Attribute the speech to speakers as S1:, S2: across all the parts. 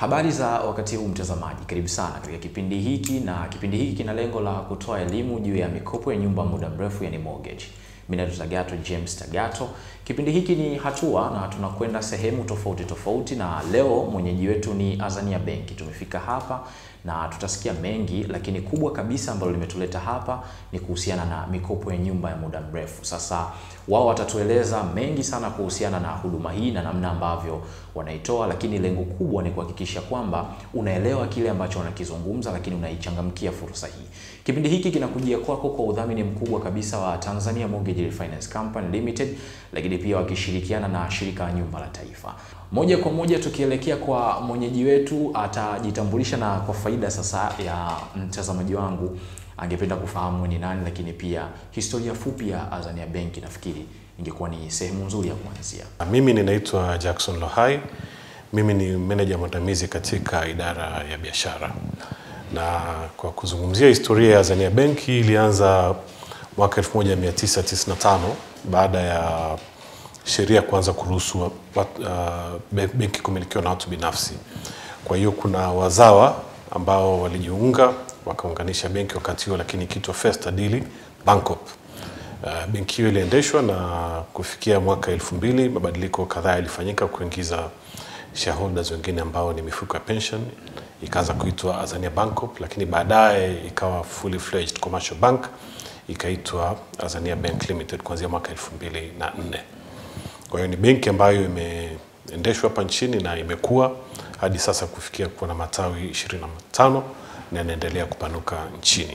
S1: Habari za wakati huu mtazamaji, karibu sana katika kipindi hiki, na kipindi hiki kina lengo la kutoa elimu juu ya mikopo ya nyumba muda mrefu, yani mortgage. Mimi naitwa Tagato James Tagato. Kipindi hiki ni hatua na tunakwenda sehemu tofauti tofauti, na leo mwenyeji wetu ni Azania Benki. Tumefika hapa na tutasikia mengi, lakini kubwa kabisa ambalo limetuleta hapa ni kuhusiana na mikopo ya nyumba ya muda mrefu. Sasa wao watatueleza mengi sana kuhusiana na huduma hii na namna ambavyo wanaitoa, lakini lengo kubwa ni kuhakikisha kwamba unaelewa kile ambacho wanakizungumza, lakini unaichangamkia fursa hii. Kipindi hiki kinakujia kwako kwa udhamini mkubwa kabisa wa Tanzania Mortgage Refinance Company Limited, lakini pia wakishirikiana na shirika la nyumba la taifa. Moja kwa moja tukielekea kwa mwenyeji wetu, atajitambulisha na kwa faida sasa ya mtazamaji wangu angependa kufahamu ni nani, lakini pia historia fupi ya Azania Benki, nafikiri ingekuwa ni sehemu nzuri ya kuanzia.
S2: Mimi ninaitwa Jackson Lohai. Mimi ni meneja mwandamizi katika idara ya biashara, na kwa kuzungumzia historia ya Azania Benki ilianza mwaka 1995 baada ya sheria kuanza kuruhusu uh, benki kumilikiwa na watu binafsi. Kwa hiyo kuna wazawa ambao walijiunga wakaunganisha benki wakati huo, lakini ikiitwa First Adili Bancorp. Uh, benki hiyo iliendeshwa na kufikia mwaka elfu mbili mabadiliko kadhaa yalifanyika kuingiza shareholders wengine ambao ni mifuko ya pension, ikaanza kuitwa Azania Bancorp, lakini baadaye ikawa fully fledged commercial bank ikaitwa Azania Bank Limited kuanzia mwaka elfu mbili na nne. Kwa hiyo ni benki ambayo imeendeshwa hapa nchini na imekuwa hadi sasa kufikia kuwa na matawi 25 na inaendelea kupanuka nchini.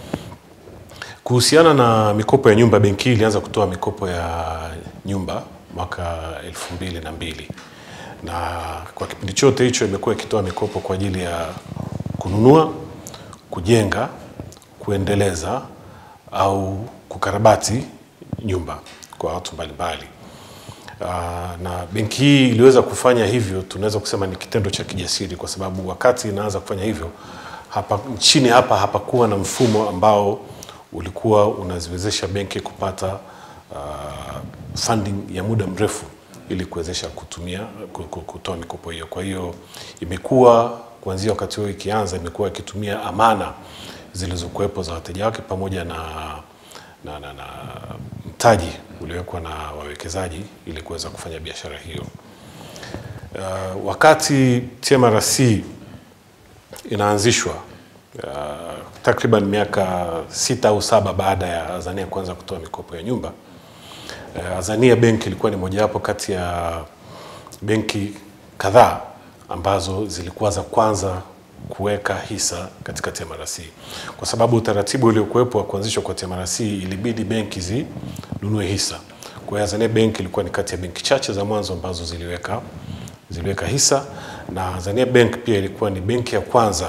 S2: Kuhusiana na mikopo ya nyumba, benki hii ilianza kutoa mikopo ya nyumba mwaka elfu mbili na mbili na kwa kipindi chote hicho imekuwa ikitoa mikopo kwa ajili ya kununua, kujenga, kuendeleza au kukarabati nyumba kwa watu mbalimbali. Uh, na benki hii iliweza kufanya hivyo, tunaweza kusema ni kitendo cha kijasiri, kwa sababu wakati inaanza kufanya hivyo hapa nchini hapa hapakuwa na mfumo ambao ulikuwa unaziwezesha benki kupata uh, funding ya muda mrefu ili kuwezesha kutumia kutoa mikopo hiyo. Kwa hiyo imekuwa kuanzia wakati huo ikianza, imekuwa ikitumia amana zilizokuwepo za wateja wake pamoja na, na, na, na mtaji uliowekwa na wawekezaji ili kuweza kufanya biashara hiyo. Uh, wakati TMRC inaanzishwa uh, takriban miaka sita au saba baada ya Azania kuanza kutoa mikopo ya nyumba uh, Azania Bank ilikuwa ni mojawapo kati ya benki kadhaa ambazo zilikuwa za kwanza kuweka hisa katika TMRC kwa sababu utaratibu uliokuwepo wa kuanzishwa kwa TMRC ilibidi benki zinunue hisa. Kwa hiyo Azania Bank ilikuwa ni kati ya benki chache za mwanzo ambazo ziliweka ziliweka hisa, na Azania Bank pia ilikuwa ni benki ya kwanza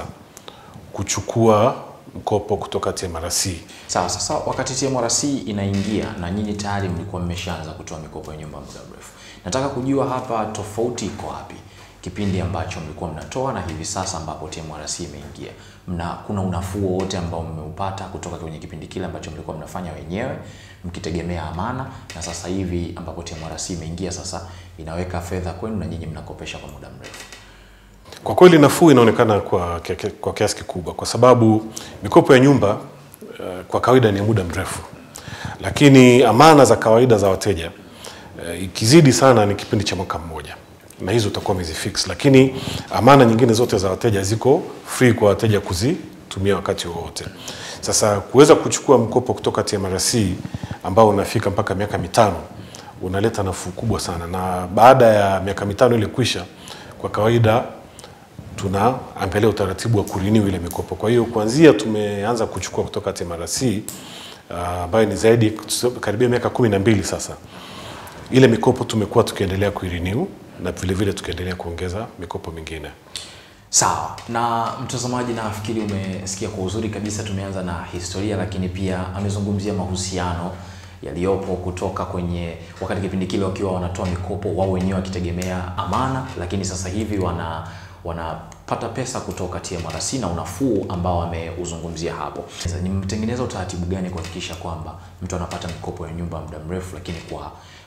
S2: kuchukua mkopo kutoka TMRC.
S1: Sawa, sasa wakati TMRC inaingia na nyinyi tayari mlikuwa mmeshaanza kutoa mikopo ya nyumba muda mrefu, nataka kujua hapa tofauti iko wapi kipindi ambacho mlikuwa mnatoa na hivi sasa ambapo TMRC imeingia, mna kuna unafuu wowote ambao mmeupata kutoka kwenye kipindi kile ambacho mlikuwa mnafanya wenyewe mkitegemea amana, na sasa hivi ambapo TMRC imeingia sasa inaweka fedha kwenu na nyinyi mnakopesha kwa muda mrefu?
S2: Kwa kweli nafuu inaonekana kwa, kwa kiasi kikubwa, kwa sababu mikopo ya nyumba uh, kwa kawaida ni muda mrefu, lakini amana za kawaida za wateja uh, ikizidi sana ni kipindi cha mwaka mmoja na hizo utakuwa umezifix, lakini amana nyingine zote za wateja ziko free kwa wateja kuzitumia wakati wowote. Sasa kuweza kuchukua mkopo kutoka TMRC ambao unafika mpaka miaka mitano unaleta nafuu kubwa sana, na baada ya miaka mitano ile kwisha, kwa kawaida tunaangalia utaratibu wa kurenew ile mikopo. Kwa hiyo kuanzia tumeanza kuchukua kutoka TMRC ambayo uh, ni zaidi karibia miaka kumi na mbili sasa, ile mikopo tumekuwa tukiendelea kuirenew na vile vile tukiendelea kuongeza mikopo mingine.
S1: Sawa. Na mtazamaji, nafikiri umesikia kwa uzuri kabisa, tumeanza na historia, lakini pia amezungumzia mahusiano yaliyopo kutoka kwenye wakati kipindi kile wakiwa wanatoa mikopo wao wenyewe wakitegemea amana, lakini sasa hivi wana wanapata pesa kutoka TMRC na unafuu ambao ameuzungumzia hapo. Ni mtengeneza utaratibu gani kuhakikisha kwamba mtu anapata mikopo ya nyumba muda mrefu, lakini kwa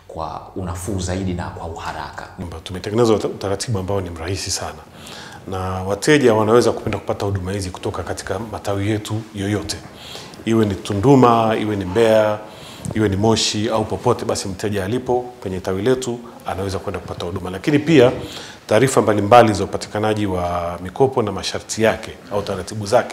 S1: kwa unafuu zaidi na kwa uharaka.
S2: nyumba. Tumetengeneza uta- utaratibu ambao ni mrahisi sana, na wateja wanaweza kupenda kupata huduma hizi kutoka katika matawi yetu yoyote, iwe ni Tunduma, iwe ni Mbeya, iwe ni Moshi au popote, basi mteja alipo kwenye tawi letu anaweza kwenda kupata huduma. Lakini pia taarifa mbalimbali za upatikanaji wa mikopo na masharti yake au taratibu zake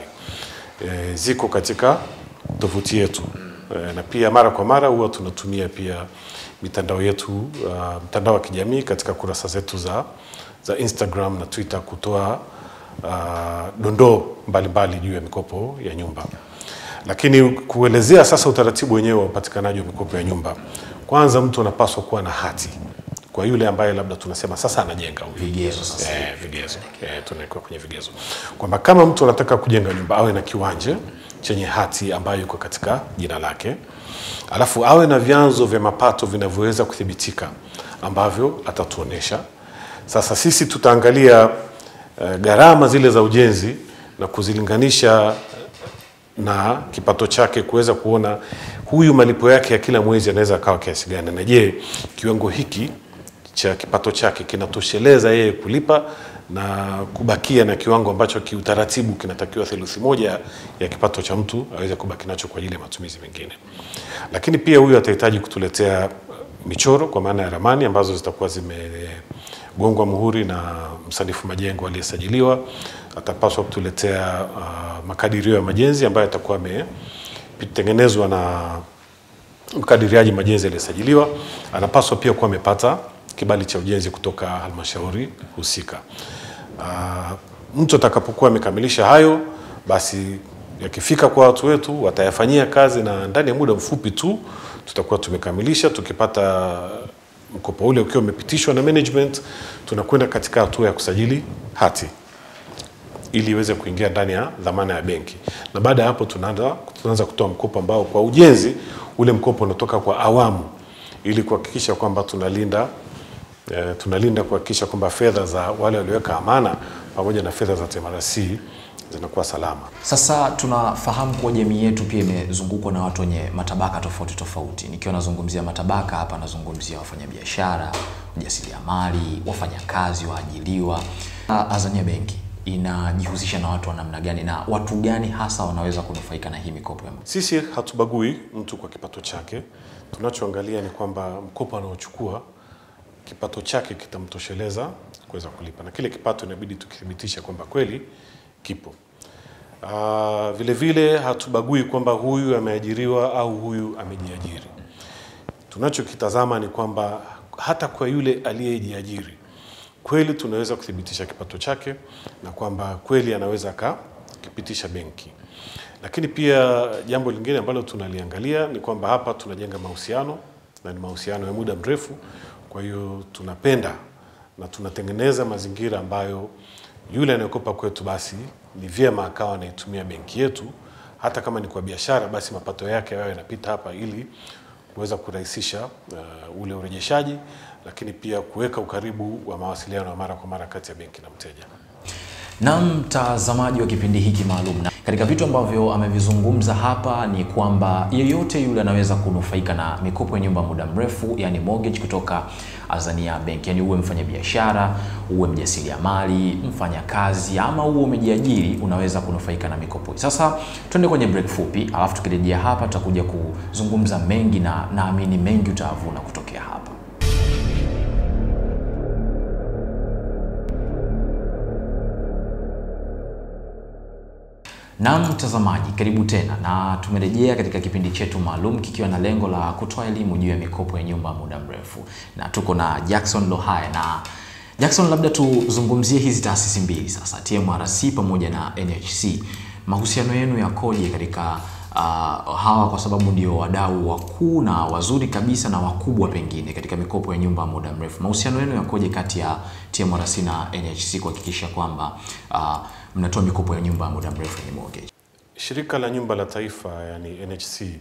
S2: e, ziko katika tovuti yetu e, na pia mara kwa mara huwa tunatumia pia mitandao yetu uh, mtandao wa kijamii katika kurasa zetu za, za Instagram na Twitter kutoa uh, dondoo mbalimbali juu ya mikopo ya nyumba. Lakini kuelezea sasa utaratibu wenyewe wa upatikanaji wa mikopo ya nyumba, kwanza mtu anapaswa kuwa na hati kwa yule ambaye labda tunasema sasa anajenga huyu
S1: Vigezo sasa.
S2: Eh, vigezo eh, tunaikuwa kwenye vigezo kwamba kama mtu anataka kujenga nyumba awe na kiwanja chenye hati ambayo iko katika jina lake, alafu awe na vyanzo vya mapato vinavyoweza kuthibitika ambavyo atatuonesha. Sasa sisi tutaangalia eh, gharama zile za ujenzi na kuzilinganisha na kipato chake kuweza kuona huyu malipo yake ya kila mwezi anaweza akawa kiasi gani, na je, kiwango hiki cha kipato chake kinatosheleza yeye kulipa na kubakia na kiwango ambacho kiutaratibu kinatakiwa theluthi moja ya kipato cha mtu aweze kubaki nacho kwa ajili ya matumizi mengine. Lakini pia huyu atahitaji kutuletea uh, michoro kwa maana ya ramani ambazo zitakuwa zimegongwa muhuri na msanifu majengo aliyesajiliwa. Atapaswa kutuletea uh, makadirio ya majenzi ambayo yatakuwa yametengenezwa na mkadiriaji majenzi aliyesajiliwa. Anapaswa pia kuwa amepata kibali cha ujenzi kutoka halmashauri husika. Uh, mtu atakapokuwa amekamilisha hayo, basi yakifika kwa watu wetu watayafanyia kazi, na ndani ya muda mfupi tu tutakuwa tumekamilisha. Tukipata mkopo ule ukiwa umepitishwa na management, tunakwenda katika hatua ya kusajili hati ili iweze kuingia ndani ya dhamana ya benki, na baada ya hapo tunaanza tunaanza kutoa mkopo ambao kwa ujenzi ule mkopo unatoka kwa awamu ili kuhakikisha kwamba tunalinda eh, tunalinda kuhakikisha kwamba fedha za wale walioweka amana pamoja na fedha za TMRC zinakuwa salama.
S1: Sasa tunafahamu kuwa jamii yetu pia imezungukwa na watu wenye matabaka tofauti tofauti. Nikiwa nazungumzia matabaka hapa, nazungumzia wafanyabiashara, wajasiriamali, wafanyakazi, waajiliwa. Ah, Azania Benki inajihusisha na watu wa namna gani na watu gani hasa wanaweza kunufaika na hii mikopo ya
S2: Sisi hatubagui mtu kwa kipato chake. Tunachoangalia ni kwamba mkopo anaochukua kipato chake kitamtosheleza kuweza kulipa, na kile kipato inabidi tukithibitisha kwamba kweli kipo. Uh, vile vile hatubagui kwamba huyu ameajiriwa au huyu amejiajiri. Tunachokitazama ni kwamba hata kwa yule aliyejiajiri kweli tunaweza kuthibitisha kipato chake na kwamba kweli anaweza akakipitisha benki. Lakini pia jambo lingine ambalo tunaliangalia ni kwamba hapa tunajenga mahusiano na ni mahusiano ya muda mrefu. Kwa hiyo tunapenda na tunatengeneza mazingira ambayo yule anayekopa kwetu basi ni vyema akawa anaitumia benki yetu, hata kama ni kwa biashara, basi mapato yake yawe yanapita hapa ili kuweza kurahisisha uh, ule urejeshaji, lakini pia kuweka ukaribu wa mawasiliano ya mara kwa mara kati ya benki na mteja.
S1: na mtazamaji wa kipindi hiki maalum. Na katika vitu ambavyo amevizungumza hapa ni kwamba yeyote yule anaweza kunufaika na mikopo ya nyumba muda mrefu, yani mortgage kutoka Azania Bank, yani uwe mfanyabiashara, uwe mjasiriamali, mfanyakazi ama uwe umejiajiri, unaweza kunufaika na mikopo hii. Sasa tuende kwenye break fupi, alafu tukirejea hapa tutakuja kuzungumza mengi na naamini mengi utavuna kutokea hapa. Na mtazamaji, karibu tena, na tumerejea katika kipindi chetu maalum kikiwa na lengo la kutoa elimu juu ya mikopo ya nyumba muda mrefu, na tuko na Jackson Lohaya. Na Jackson, labda tuzungumzie hizi taasisi mbili sasa, TMRC pamoja na NHC, mahusiano yenu yakoje katika uh, hawa, kwa sababu ndio wadau wakuu na wazuri kabisa na wakubwa pengine katika mikopo ya nyumba muda mrefu. Mahusiano yenu yakoje kati ya TMRC na NHC kuhakikisha kwamba uh, mnatoa mikopo ya nyumba ya muda mrefu yenye mortgage.
S2: Shirika la Nyumba la Taifa yani NHC eh,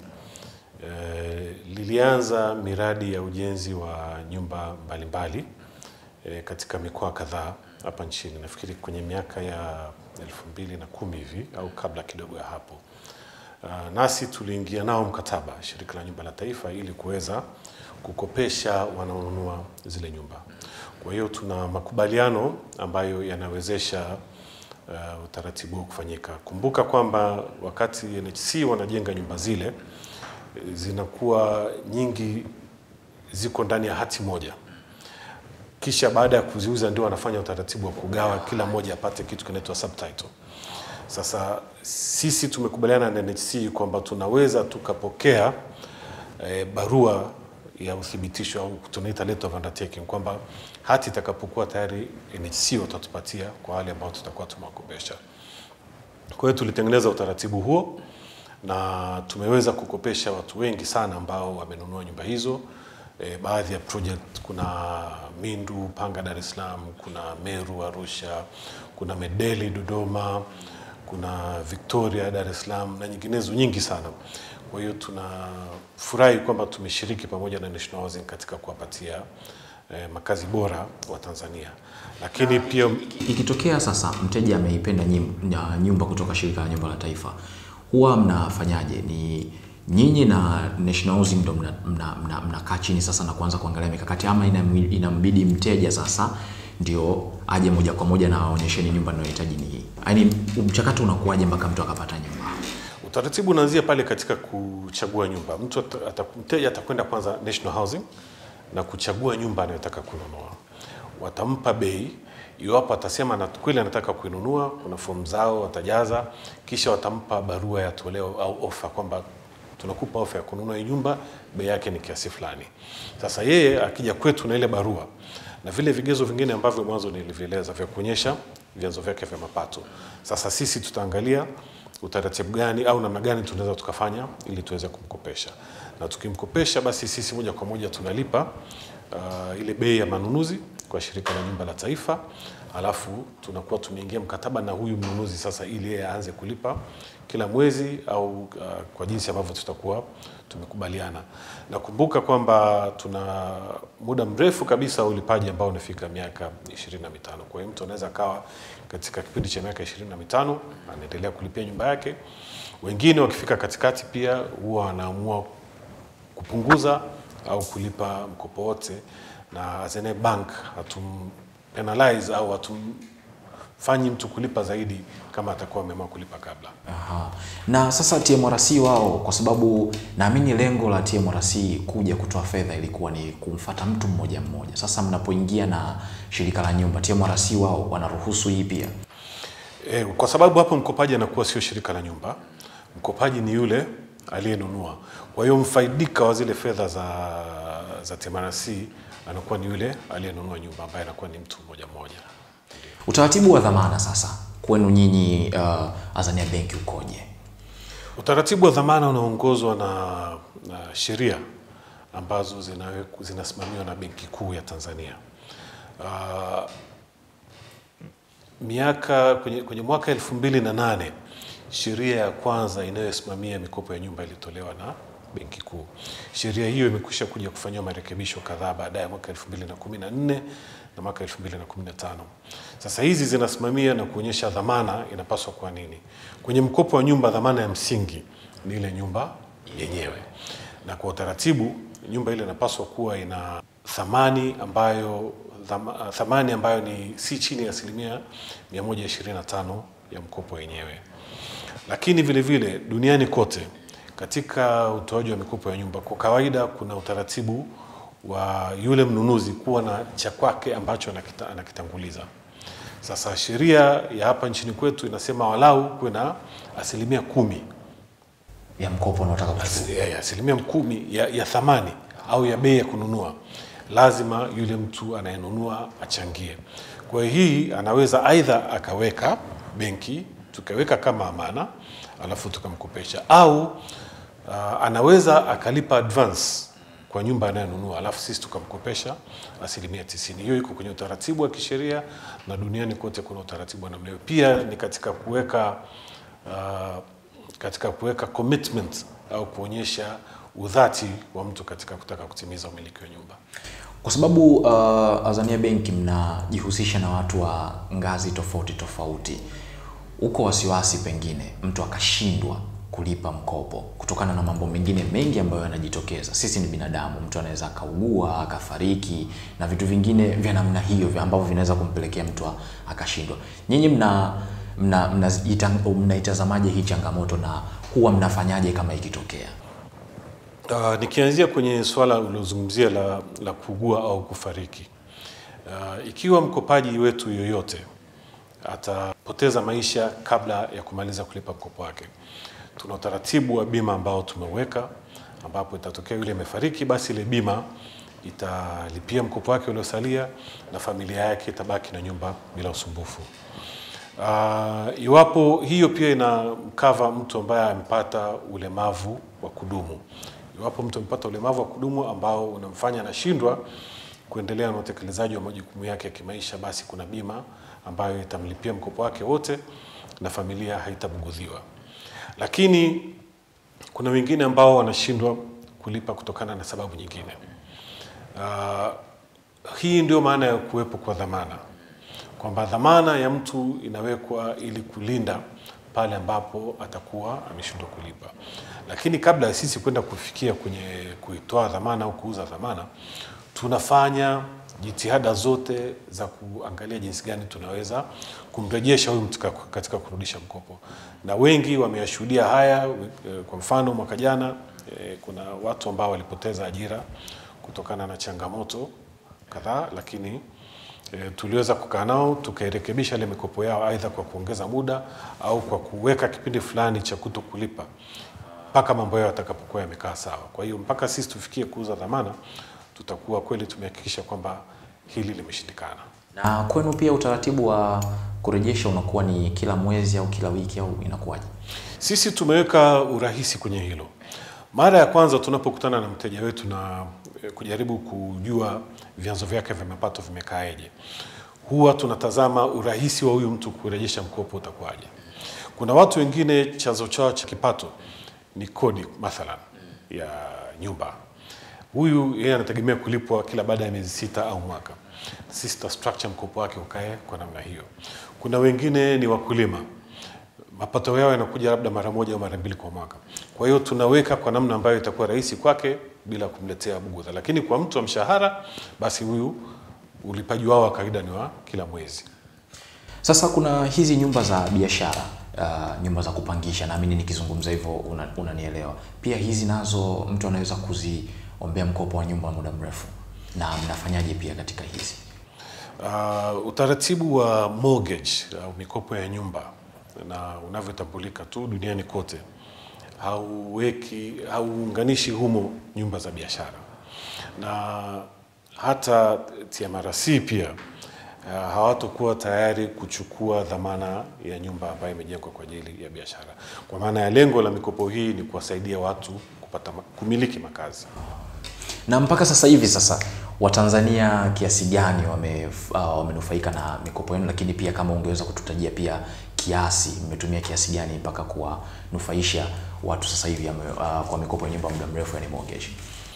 S2: lilianza miradi ya ujenzi wa nyumba mbalimbali eh, katika mikoa kadhaa hapa nchini, nafikiri kwenye miaka ya elfu mbili na kumi hivi au kabla kidogo ya hapo. Uh, nasi tuliingia nao mkataba shirika la nyumba la taifa ili kuweza kukopesha wanaonunua zile nyumba. Kwa hiyo tuna makubaliano ambayo yanawezesha uh, utaratibu huu kufanyika. Kumbuka kwamba wakati NHC wanajenga nyumba zile eh, zinakuwa nyingi ziko ndani ya hati moja kisha baada ya kuziuza ndio wanafanya utaratibu wa kugawa, kila mmoja apate kitu kinaitwa subtitle. Sasa sisi tumekubaliana na NHC kwamba tunaweza tukapokea e, barua ya uthibitisho au tunaita letter of undertaking kwamba hati itakapokuwa tayari NHC watatupatia kwa wale ambao tutakuwa tumewakopesha. Kwa hiyo tulitengeneza utaratibu huo na tumeweza kukopesha watu wengi sana ambao wamenunua nyumba hizo. E, baadhi ya project kuna Mindu, Panga, Dar es Salaam, kuna Meru, Arusha, kuna Medeli, Dodoma, kuna Victoria, Dar es Salaam na nyinginezo nyingi sana. Kwa hiyo tunafurahi kwamba tumeshiriki pamoja na National Housing katika kuwapatia eh, makazi bora wa Tanzania, lakini pia
S1: Ikitokea sasa mteja ameipenda nyim- na nyumba kutoka shirika la nyumba la taifa, huwa mnafanyaje? Ni nyinyi na National Housing ndo mnakaa mna, mna, mnakaa chini sasa na kuanza kuangalia mikakati, ama inam- inambidi mteja sasa ndio aje moja kwa moja na aonyesheni nyumba ninayohitaji ni hii? Yaani mchakato unakuwaje mpaka mtu akapata nyumba?
S2: Utaratibu unaanzia pale katika kuchagua nyumba. Mtu ata- ata- mteja atakwenda kwanza National Housing na kuchagua nyumba anayotaka kununua. Watampa bei, iwapo atasema na kweli anataka kuinunua, kuna fomu zao watajaza, kisha watampa barua ya toleo au ofa kwamba tunakupa ofa ya kununua hii nyumba, bei yake ni kiasi fulani. Sasa yeye akija kwetu na ile barua na vile vigezo vingine ambavyo mwanzo nilivieleza vya kuonyesha vyanzo vyake vya mapato. Sasa sisi tutaangalia utaratibu gani au namna gani tunaweza tukafanya ili tuweze kumkopesha, na tukimkopesha, basi sisi moja kwa moja tunalipa uh, ile bei ya manunuzi kwa shirika la nyumba la taifa, alafu tunakuwa tumeingia mkataba na huyu mnunuzi sasa, ili yeye aanze kulipa kila mwezi au uh, kwa jinsi ambavyo tutakuwa tumekubaliana. Nakumbuka kwamba tuna muda mrefu kabisa wa ulipaji ambao unafika miaka 25. Kwa hiyo mtu anaweza akawa katika kipindi cha miaka 25 anaendelea kulipia nyumba yake. Wengine wakifika katikati pia huwa wanaamua kupunguza au kulipa mkopo wote, na as a bank hatum penalize au hatumfanyi mtu kulipa zaidi kama atakuwa ameamua kulipa kabla.
S1: Aha. Na sasa TMRC wao, kwa sababu naamini lengo la TMRC kuja kutoa fedha ilikuwa ni kumfata mtu mmoja mmoja. Sasa mnapoingia na shirika la nyumba, TMRC wao wanaruhusu hii pia?
S2: E, kwa sababu hapo mkopaji anakuwa sio shirika la nyumba, mkopaji ni yule aliyenunua. Kwa hiyo mfaidika wa zile fedha za, za TMRC anakuwa ni yule aliyenunua nyumba ambaye anakuwa ni mtu mmoja mmoja.
S1: Utaratibu wa dhamana sasa kwenu nyinyi uh, Azania Benki ukoje?
S2: Utaratibu wa dhamana unaongozwa na, na sheria ambazo zinawe- zinasimamiwa na Benki Kuu ya Tanzania. Uh, miaka kwenye, kwenye mwaka elfu mbili na nane sheria ya kwanza inayosimamia mikopo ya nyumba ilitolewa na Benki Kuu. Sheria hiyo imekwisha kuja kufanyiwa marekebisho kadhaa baadaye mwaka elfu mbili na kumi na nne na mwaka elfu mbili na kumi na tano. Sasa hizi zinasimamia na kuonyesha dhamana inapaswa kuwa nini. Kwenye mkopo wa nyumba, dhamana ya msingi ni ile nyumba yenyewe, na kwa utaratibu nyumba ile inapaswa kuwa ina thamani ambayo dhama, thamani ambayo ni si chini ya asilimia 125 ya mkopo wenyewe. Lakini vile vile duniani kote katika utoaji wa mikopo ya nyumba, kwa kawaida kuna utaratibu wa yule mnunuzi kuwa na cha kwake ambacho anakita, anakitanguliza. Sasa sheria ya hapa nchini kwetu inasema walau kuwe na asilimia kumi
S1: Ya mkopo unaotaka kuchukua.
S2: ya- ya asilimia kumi ya, ya thamani au ya bei ya kununua, lazima yule mtu anayenunua achangie. Kwa hiyo hii anaweza aidha akaweka benki, tukaweka kama amana, alafu tukamkopesha, au uh, anaweza akalipa advance kwa nyumba anayonunua, alafu sisi tukamkopesha asilimia tisini. Hiyo iko kwenye utaratibu wa kisheria na duniani kote kuna utaratibu wa namna hiyo. Pia ni katika kuweka uh, katika kuweka commitment au kuonyesha udhati wa mtu katika kutaka kutimiza umiliki wa nyumba.
S1: Kwa sababu uh, Azania Benki mnajihusisha na watu wa ngazi tofauti tofauti, uko wasiwasi pengine mtu akashindwa kulipa mkopo kutokana na mambo mengine mengi ambayo yanajitokeza. Sisi ni binadamu, mtu anaweza akaugua akafariki na vitu vingine vya namna hiyo vya ambavyo vinaweza kumpelekea mtu a- akashindwa. Nyinyi mna mna mnaitazamaje mna mnaitazamaje hii changamoto na huwa mnafanyaje kama ikitokea?
S2: Uh, nikianzia kwenye swala uliozungumzia la, la kuugua au kufariki. Uh, ikiwa mkopaji wetu yoyote atapoteza maisha kabla ya kumaliza kulipa mkopo wake, tuna utaratibu wa bima ambao tumeweka, ambapo itatokea yule amefariki, basi ile bima italipia mkopo wake uliosalia na familia yake itabaki na nyumba bila usumbufu. Uh, iwapo hiyo pia inamkava mtu ambaye amepata ulemavu wa kudumu. Iwapo mtu amepata ulemavu wa kudumu ambao unamfanya anashindwa kuendelea na utekelezaji wa majukumu yake ya kimaisha, basi kuna bima ambayo itamlipia mkopo wake wote na familia haitabugudhiwa. Lakini kuna wengine ambao wanashindwa kulipa kutokana na sababu nyingine. Uh, hii ndio maana ya kuwepo kwa dhamana, kwamba dhamana ya mtu inawekwa ili kulinda pale ambapo atakuwa ameshindwa kulipa. Lakini kabla ya sisi kwenda kufikia kwenye kuitoa dhamana au kuuza dhamana, tunafanya jitihada zote za kuangalia jinsi gani tunaweza kumrejesha huyu mtu katika- katika kurudisha mkopo, na wengi wameyashuhudia haya. eh, Kwa mfano mwaka jana eh, kuna watu ambao walipoteza ajira kutokana na changamoto kadhaa, lakini e, tuliweza kukaa nao tukairekebisha ile mikopo yao, aidha kwa kuongeza muda au kwa kuweka kipindi fulani cha kuto kulipa mpaka mambo yao yatakapokuwa yamekaa sawa. Kwa hiyo mpaka sisi tufikie kuuza dhamana, tutakuwa kweli tumehakikisha kwamba hili limeshindikana.
S1: Na kwenu pia utaratibu wa kurejesha unakuwa ni kila mwezi au kila wiki au inakuwaje?
S2: Sisi tumeweka urahisi kwenye hilo. Mara ya kwanza tunapokutana na mteja wetu na eh, kujaribu kujua vyanzo vyake vya mapato vimekaaje, huwa tunatazama urahisi wa huyu mtu kurejesha mkopo utakuwaje. Kuna watu wengine chanzo chao cha kipato ni kodi mathalan ya nyumba. Huyu yeye anategemea kulipwa kila baada ya miezi sita au mwaka. Sisi tuta structure mkopo wake ukae kwa namna hiyo. Kuna wengine ni wakulima mapato yao yanakuja labda mara moja au mara mbili kwa mwaka. Kwa hiyo tunaweka kwa namna ambayo itakuwa rahisi kwake bila kumletea bugudha, lakini kwa mtu wa mshahara, basi huyu ulipaji wao wa kawaida ni wa kila mwezi.
S1: Sasa kuna hizi nyumba za biashara uh, nyumba za kupangisha, naamini nikizungumza hivyo una- unanielewa. Pia hizi nazo mtu anaweza kuziombea mkopo wa nyumba wa muda mrefu, na mnafanyaje pia katika hizi?
S2: Uh, utaratibu wa mortgage au mikopo ya nyumba na unavyotambulika tu duniani kote hauweki hauunganishi humo nyumba za biashara, na hata TMRC pia uh, hawatokuwa tayari kuchukua dhamana ya nyumba ambayo imejengwa kwa ajili ya biashara, kwa maana ya lengo la mikopo hii ni kuwasaidia watu kupata ma- kumiliki makazi.
S1: Na mpaka sasa hivi sasa Watanzania kiasi gani wame, uh, wamenufaika na mikopo yenu, lakini pia kama ungeweza kututajia pia kiasi, mmetumia kiasi gani mpaka kuwanufaisha watu sasa hivi ame, uh, kwa mikopo ya nyumba muda mrefu, yani mortgage?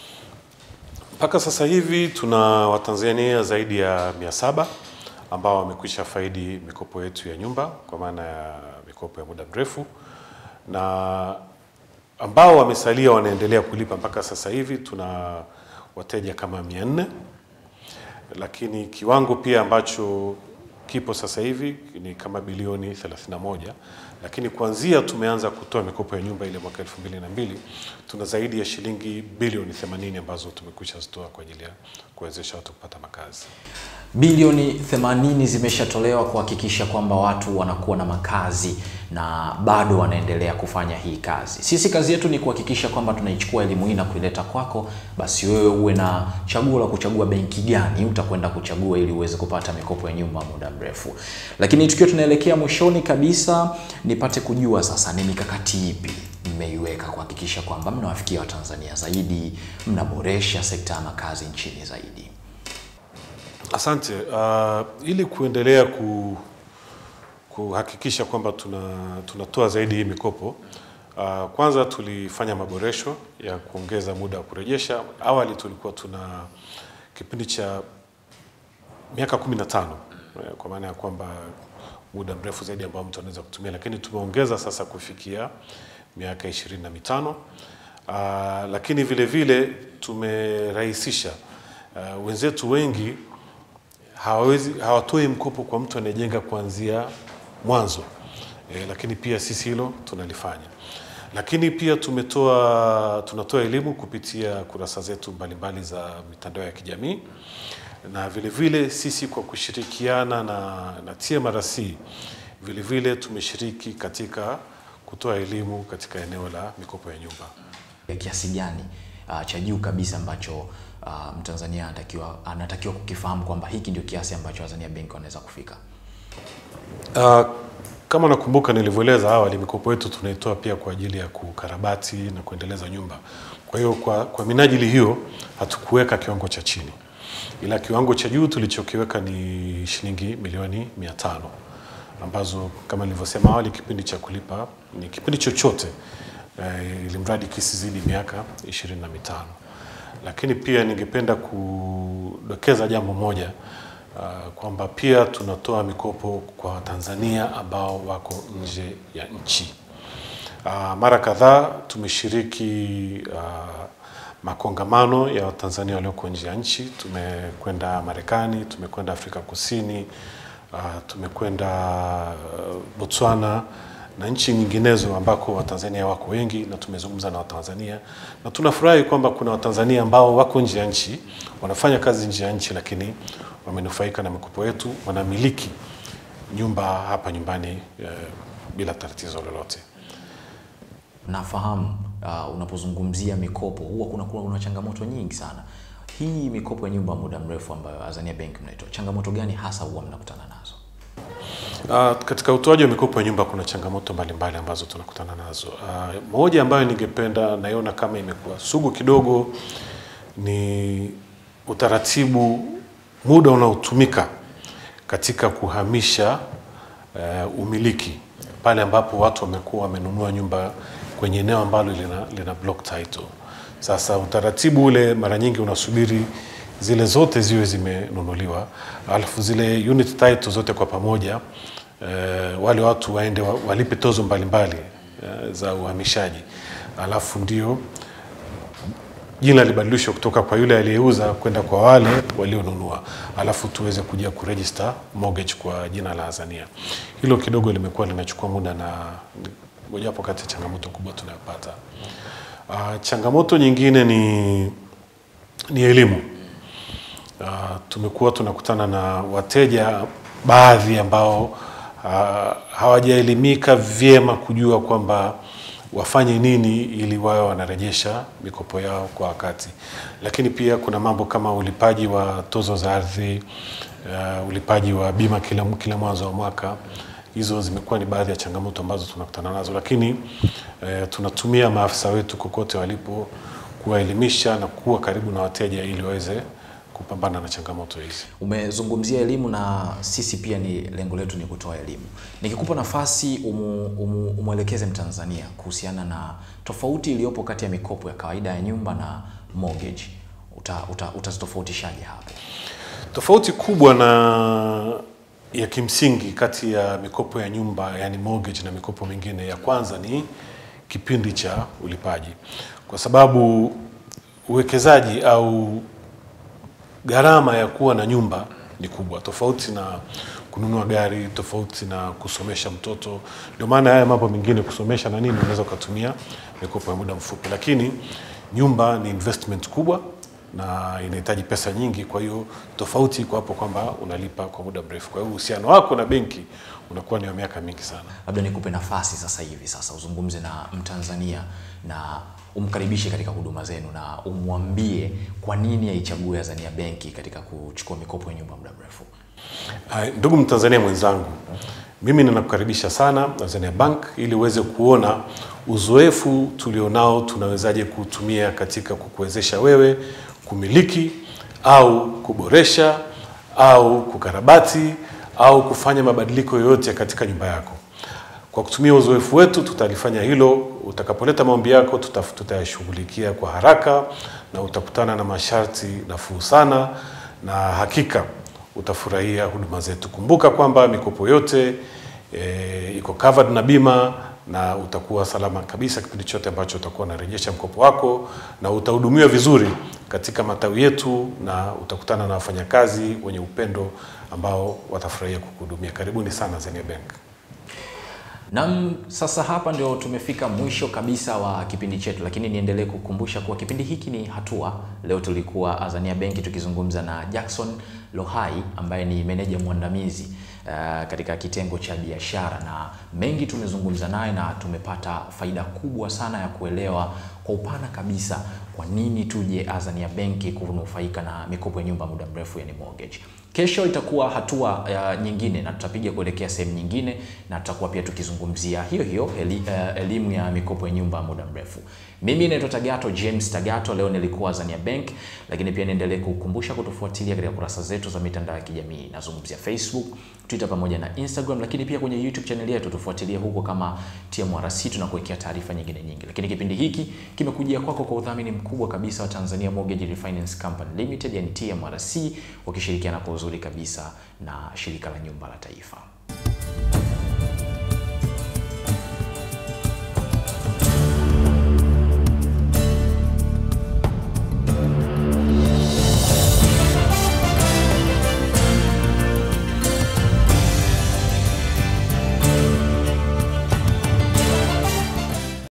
S2: Mpaka sasa hivi tuna Watanzania zaidi ya mia saba ambao wamekwisha faidi mikopo yetu ya nyumba kwa maana ya mikopo ya muda mrefu na ambao wamesalia wanaendelea kulipa mpaka sasa hivi tuna wateja kama mia nne lakini kiwango pia ambacho kipo sasa hivi ni kama bilioni 31 lakini kuanzia tumeanza kutoa mikopo ya nyumba ile mwaka 2002 tuna zaidi ya shilingi bilioni 80 ambazo tumekwisha zitoa kwa ajili ya kuwezesha watu kupata makazi.
S1: Bilioni 80 zimeshatolewa kuhakikisha kwamba watu wanakuwa na makazi na bado wanaendelea kufanya hii kazi. Sisi kazi yetu ni kuhakikisha kwamba tunaichukua elimu hii na kuileta kwako, basi wewe uwe na chaguo la kuchagua benki gani utakwenda kuchagua ili uweze kupata mikopo ya nyumba muda mrefu. Lakini tukiwa tunaelekea mwishoni kabisa, nipate kujua sasa ni mikakati ipi mmeiweka kuhakikisha kwamba mnawafikia Watanzania zaidi, mnaboresha sekta ya makazi nchini zaidi.
S2: Asante. Uh, ili kuendelea ku, kuhakikisha kwamba tuna, tunatoa zaidi hii mikopo uh, kwanza tulifanya maboresho ya kuongeza muda wa kurejesha. Awali tulikuwa tuna kipindi cha miaka 15 eh, kwa maana ya kwamba muda mrefu zaidi ambao mtu anaweza kutumia, lakini tumeongeza sasa kufikia miaka ishirini na mitano. Ah, lakini vile vile tumerahisisha ah, wenzetu wengi hawawezi hawatoi mkopo kwa mtu anayejenga kuanzia mwanzo e, lakini pia sisi hilo tunalifanya lakini pia tumetoa tunatoa elimu kupitia kurasa zetu mbalimbali za mitandao ya kijamii na vile vile sisi kwa kushirikiana na, na TMRC vile vile tumeshiriki katika kutoa elimu katika eneo la mikopo ya nyumba.
S1: ya kiasi gani uh, cha juu kabisa ambacho uh, Mtanzania anatakiwa anatakiwa kukifahamu kwamba hiki ndio kiasi ambacho Azania Bank wanaweza kufika?
S2: Uh, kama nakumbuka nilivyoeleza awali, mikopo yetu tunaitoa pia kwa ajili ya kukarabati na kuendeleza nyumba. Kwa hiyo kwa, kwa minajili hiyo hatukuweka kiwango cha chini, ila kiwango cha juu tulichokiweka ni shilingi milioni mia tano ambazo kama nilivyosema awali, kipindi cha kulipa ni kipindi chochote eh, ili mradi kisizidi miaka ishirini na mitano. Lakini pia ningependa kudokeza jambo moja uh, kwamba pia tunatoa mikopo kwa Watanzania ambao wako nje ya nchi. Uh, mara kadhaa tumeshiriki uh, makongamano ya Watanzania walioko nje ya nchi. Tumekwenda Marekani, tumekwenda Afrika Kusini, uh, tumekwenda uh, Botswana na nchi nyinginezo ambako Watanzania wako wengi na tumezungumza na Watanzania na tunafurahi kwamba kuna Watanzania ambao wako nje ya nchi wanafanya kazi nje ya nchi, lakini wamenufaika na mikopo yetu, wanamiliki nyumba hapa nyumbani eh, bila tatizo lolote.
S1: Nafahamu uh, unapozungumzia mikopo huwa kuna, kuna, kuna changamoto nyingi sana. Hii mikopo ya nyumba muda mrefu ambayo Azania Bank mnaitoa, changamoto gani hasa huwa mnakutana nazo?
S2: Uh, katika utoaji wa mikopo ya nyumba kuna changamoto mbalimbali ambazo tunakutana nazo. Uh, moja ambayo ningependa naiona kama imekuwa sugu kidogo ni utaratibu, muda unaotumika katika kuhamisha uh, umiliki pale ambapo watu wamekuwa wamenunua nyumba kwenye eneo ambalo lina, lina block title. Sasa utaratibu ule mara nyingi unasubiri zile zote ziwe zimenunuliwa, alafu zile unit title zote kwa pamoja eh, wale watu waende wa- walipe tozo mbalimbali eh, za uhamishaji, alafu ndio jina libadilishwe kutoka kwa yule aliyeuza kwenda kwa wale walionunua, alafu tuweze kuja kuregister mortgage kwa jina la Azania. Hilo kidogo limekuwa linachukua muda na ni mojawapo kati ya changamoto kubwa tunayopata. Uh, changamoto nyingine ni, ni elimu. Uh, tumekuwa tunakutana na wateja baadhi ambao uh, hawajaelimika vyema kujua kwamba wafanye nini ili wawe wanarejesha mikopo yao kwa wakati. Lakini pia kuna mambo kama ulipaji wa tozo za ardhi, uh, ulipaji wa bima kila, kila mwanzo wa mwaka. Hizo zimekuwa ni baadhi ya changamoto ambazo tunakutana nazo, lakini uh, tunatumia maafisa wetu kokote walipo kuwaelimisha na kuwa karibu na wateja ili waweze kupambana na changamoto hizi.
S1: Umezungumzia elimu na sisi pia ni lengo letu ni kutoa elimu. Nikikupa nafasi umu, umu, umwelekeze Mtanzania kuhusiana na tofauti iliyopo kati ya mikopo ya kawaida ya nyumba na mortgage, uta, uta, utazitofautishaje hapo?
S2: Tofauti kubwa na ya kimsingi kati ya mikopo ya nyumba yani mortgage na mikopo mingine, ya kwanza ni kipindi cha ulipaji, kwa sababu uwekezaji au gharama ya kuwa na nyumba ni kubwa, tofauti na kununua gari, tofauti na kusomesha mtoto. Ndio maana haya mambo mengine kusomesha na nini, unaweza ukatumia mikopo ya muda mfupi, lakini nyumba ni investment kubwa na inahitaji pesa nyingi. Kwa hiyo tofauti iko hapo kwamba unalipa kwa muda mrefu. Kwa hiyo uhusiano wako na benki unakuwa ni wa miaka mingi sana.
S1: Labda nikupe nafasi sasa hivi sasa uzungumze na Mtanzania na umkaribishe katika huduma zenu na umwambie kwa nini aichague Azania Benki katika kuchukua mikopo ya nyumba muda mrefu.
S2: Hai, Ndugu Mtanzania mwenzangu, mimi ninakukaribisha sana Azania Bank ili uweze kuona uzoefu tulionao tunawezaje kutumia katika kukuwezesha wewe kumiliki au kuboresha au kukarabati au kufanya mabadiliko yoyote katika nyumba yako. Kwa kutumia uzoefu wetu tutalifanya hilo. Utakapoleta maombi yako tutaf- tutayashughulikia kwa haraka na utakutana na masharti nafuu sana, na hakika utafurahia huduma zetu. Kumbuka kwamba mikopo yote e, iko covered na bima na utakuwa salama kabisa kipindi chote ambacho utakuwa unarejesha mkopo wako, na utahudumiwa vizuri katika matawi yetu, na utakutana na wafanyakazi wenye upendo ambao watafurahia kukuhudumia. Karibuni sana Azania Bank.
S1: Nam, sasa hapa ndio tumefika mwisho kabisa wa kipindi chetu, lakini niendelee kukumbusha kuwa kipindi hiki ni hatua. Leo tulikuwa Azania Benki tukizungumza na Jackson Lohai ambaye ni meneja mwandamizi uh, katika kitengo cha biashara, na mengi tumezungumza naye na tumepata faida kubwa sana ya kuelewa kwa upana kabisa kwa nini tuje Azania Benki kunufaika na mikopo ya nyumba muda mrefu, yani mortgage. Kesho itakuwa hatua uh, nyingine na tutapiga kuelekea sehemu nyingine, na tutakuwa pia tukizungumzia hiyo hiyo eli, uh, elimu ya mikopo ya nyumba muda mrefu. Mimi naitwa Tagato James Tagato, leo nilikuwa Azania Bank, lakini pia niendelee kukumbusha kutufuatilia katika kurasa zetu za mitandao ya kijamii. Nazungumzia Facebook, Twitter pamoja na Instagram, lakini pia kwenye YouTube channel yetu tufuatilie huko kama TMRC, tunakuwekea taarifa nyingine nyingi. Lakini kipindi hiki kimekujia kwako kwa udhamini mkubwa kabisa wa Tanzania Mortgage Refinance Company Limited, yani TMRC, wakishirikiana kwa uzuri kabisa na shirika la nyumba la taifa.